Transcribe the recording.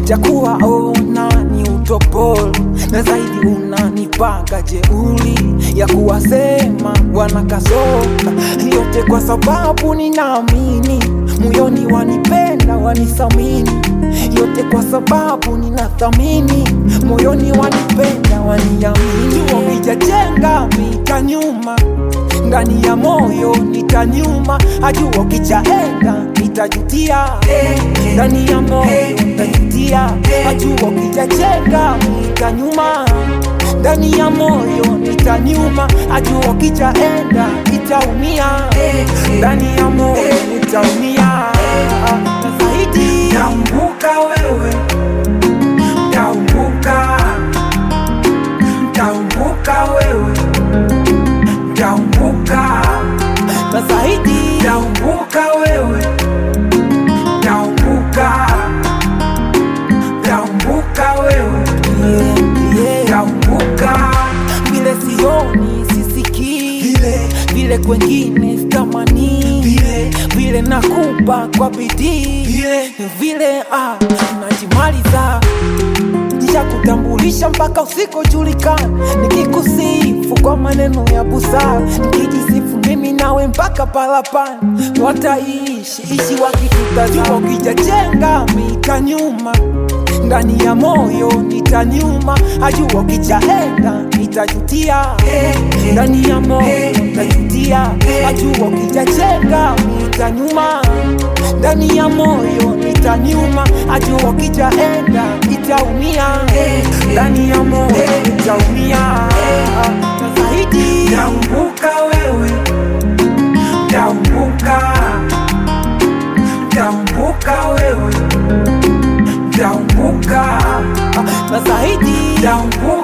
jakuwa ona ni utopolo na zaidi unanipanga jeuli ya kuwasema wana kasoka yote kwa sababu ninaamini moyoni wanipenda wanisamini yote kwa sababu ninathamini moyoni wanipenda waniamini wakijajenga mita nyuma ndani ya moyo nitanyuma ajua kichaenda nitajutia ndani ya moyo nitajutia ajua kijajenga nitanyuma ndani ya moyo nitanyuma ajua kichaenda nitaumia ndani ya moyo nitaumia na zaidi Taumbuka wewe, taumbuka, taumbuka wewe, taumbuka, na zaidi taumbuka wewe, taumbuka, taumbuka wewe, yeah, yeah. taumbuka vile sioni sisikii vile vile kwengine sitamani vile vile nakupa kwa bidii vile vile ah, najimaliza nisha kutambulisha mpaka usikojulikana nikikusifu kwa maneno ya busara nikijisifu mimi nawe mpaka palapani wataishi ishi wakitutazama ukijajenga mita nyuma ndani ya moyo nitanyuma ajua kichaenda nitajutia ndani ya moyo nitajutia ajua kijajenga nitanyuma ndani ya moyo nitanyuma ajua kijaenda nitaumia ndani ya moyo nitaumia na zaidi Taumbuka wewe, taumbuka, taumbuka wewe, taumbuka, na zaidi taumbuka